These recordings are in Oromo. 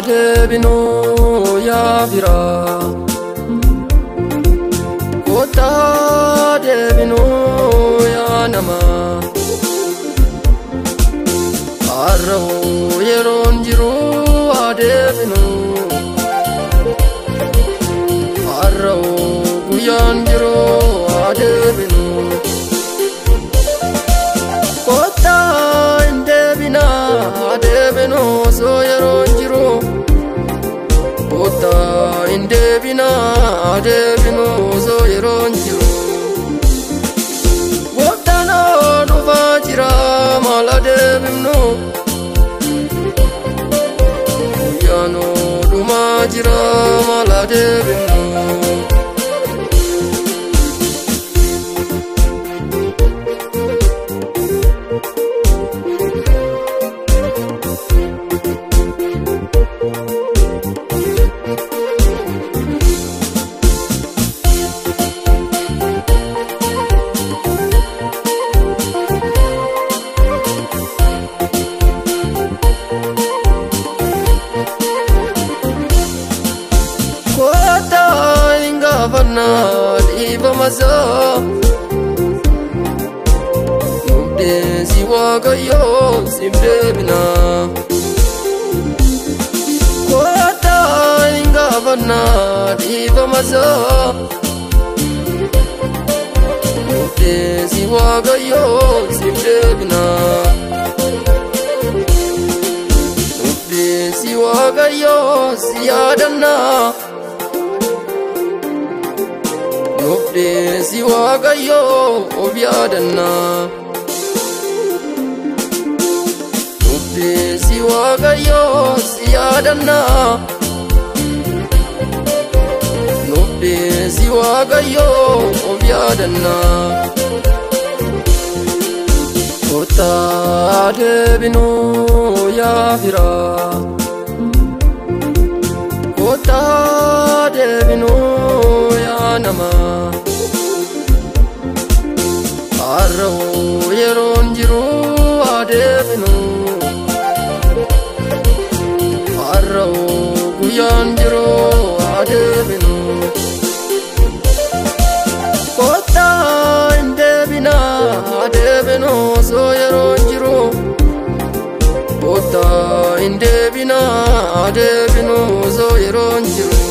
deebinuu yaa firaa kottaa deebinuu yaa namaa har'ahoo yeroon jiru haa deebinuu har'ahoo guyyaan jiru haa deebinuu kottaa hin deebinaa haa deebinuu osoo yeroon jiru kottaa hin deebinaa haa deebinuu osoo yeroon jiru. Gooftaanoo dhufaa jira maal adeemnu Guyyaanoo dhumaa jira maal adeemnu Kottaa hin gaafannaa dhiifamasaa Murteessi waaqayyoo siif deebinaa Kottaa hin gaafannaa dhiifamasaa Murteessi waaqayyoo siif deebinaa Murteessi waaqayyoo si yaadannaa Murteessi waaqayyoo of yaadannaa Murteessi waaqayyoo si yaadannaa Murteessi waaqayyoo of yaadannaa Kottaa deebinuu yaa firaa Kottaa deebinuu yaa namaa Har'ahoo yeroon jiru haa deebinuu Har'ahoo guyyaan jiru haa deebinuu Kottaa hin deebinaa haa deebinuu osoo yeroon jiru Kottaa hin deebinaa haa deebinuu osoo yeroon jiru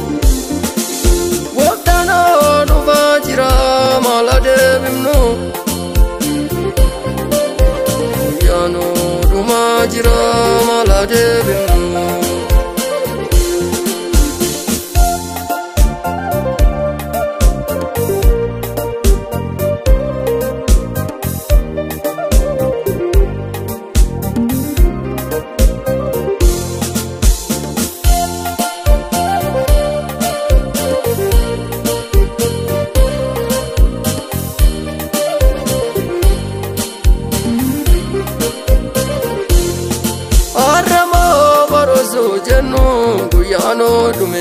Gooftaanoo dhufaa jira maal adeemnu Guyyaanoo dhumaa jira maal adeemnu Har'amoo barosoo jennu guyyaanoo dhume.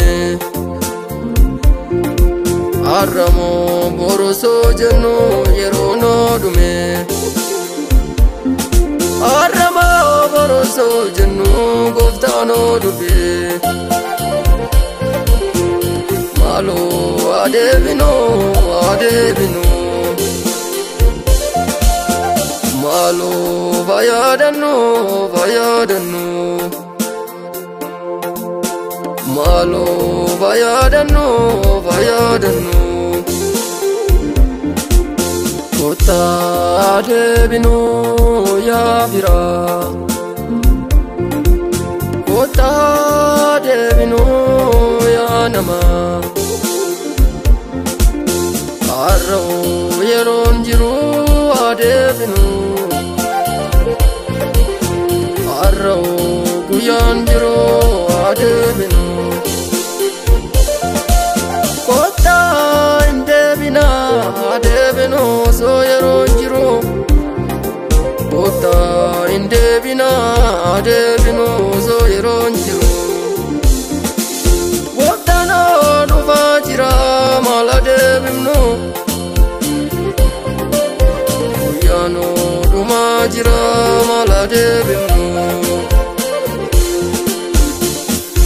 Har'amoo borosoo jennu yeroonoo dhume. Har'amoo borosoo jennu gooftaanoo dhufe. Maaloo adeebinoo adeebinoo. Maaloo fayyadannoo fayyadannoo Maaloo fayyadannoo fayyadannoo Kottaa deebinoo yaa firaa Kottaa deebinoo yaa namaa Har'ahoo yeroon jiru haa deebinuu Har'ahoo guyyaan jiru haa deebinuu Kottaa hin deebinaa haa deebinuu osoo yeroon jiru Kottaa hin deebinaa haa deebinuu osoo yeroon jiru Gooftaanoo dhufaa jira maal adeemnu Guyyaanoo dhumaa jira maal adeemnu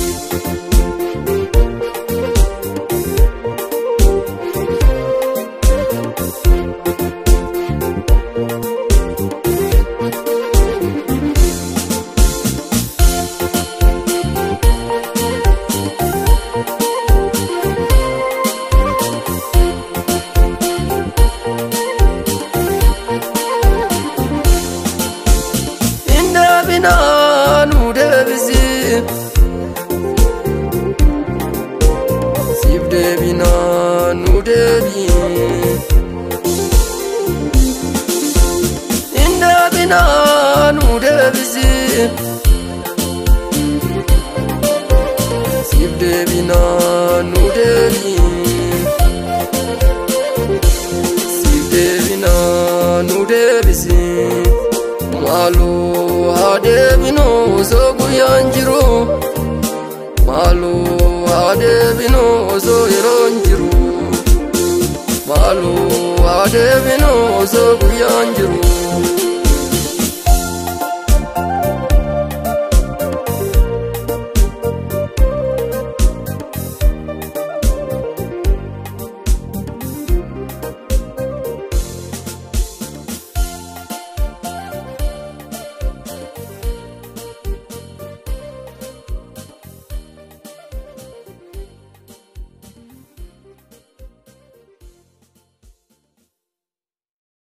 siif deebinaa nu deebi siif deebinaa nu deebisi maaloo haa deebinoo osoo guyyaan jiru maaloo haa deebinoo osoo yeroon jiru maaloo haa deebinoo osoo guyyaan jiru.